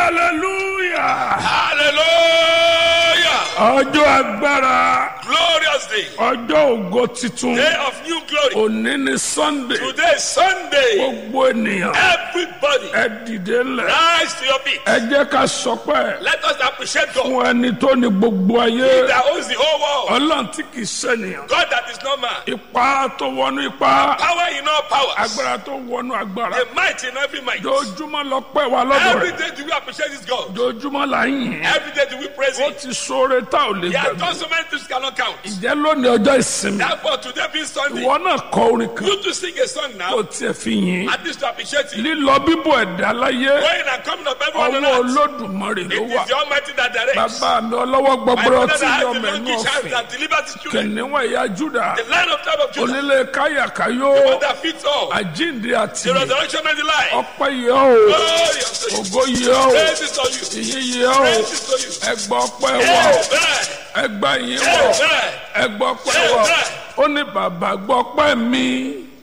hallelujah Hallelujah. ọjọ́ agbára Glorious day. ọjọ́ ògo titun Day of new glory. òní ni sunday Today is Sunday. gbogbo ènìyàn Everybody, ẹ dìde ńlẹ̀ rise to your feet. ẹ jẹ́ ká sọpẹ́ Let us appreciate God fún ẹni tó ní gbogbo ayé that owns the whole world. ọlọ́run tí kì í ṣènìyàn God that is not man. ipá tó wọnú ipá Power in all powers. agbára tó wọnú agbára The might in every might. dojúmọ́ lọ pẹ́ wa lọ́dọ̀ Every rẹ̀ day do we appreciate this God. dojúmọ́ là ń yìn Every day do we praise ó Him. ti sóore tá ò lè He has gbàgbé done so many things cannot count. ìjẹ́ lónìí ọjọ́ ìsinmi Therefore, today being Sunday, ìwọ náà kọ orin kan you to sing a song kó now, tiẹ̀ fi yìn at least to appreciate Him. lílọ bíbọ̀ ẹ̀dá láyé Going and coming of everyone on ọwọ́ earth. olódùmarè ló It wà is the Almighty that directs. bàbá mi ọlọ́wọ́ My gbọgbọrọ father tí that has yọ the mẹ́nu donkey child ọ̀fìn that delivers his children. kìnìún ẹ̀yà júdà The lion of tribe of Judah. onílé káyàkáyó One that fits all. àjíǹde àti The resurrection and the life. ọpẹ́ yẹ o Glory unto you. ògo yẹ o Praise is on you. ìyìn yẹ o Praise is on you. ẹgbọ́ ọpẹ́ wà o Amen. ẹgbà yín wà o Amen. ẹgbọ́ ọpẹ́ wà o ó ní bàbá gbọ́ ọpẹ́ mi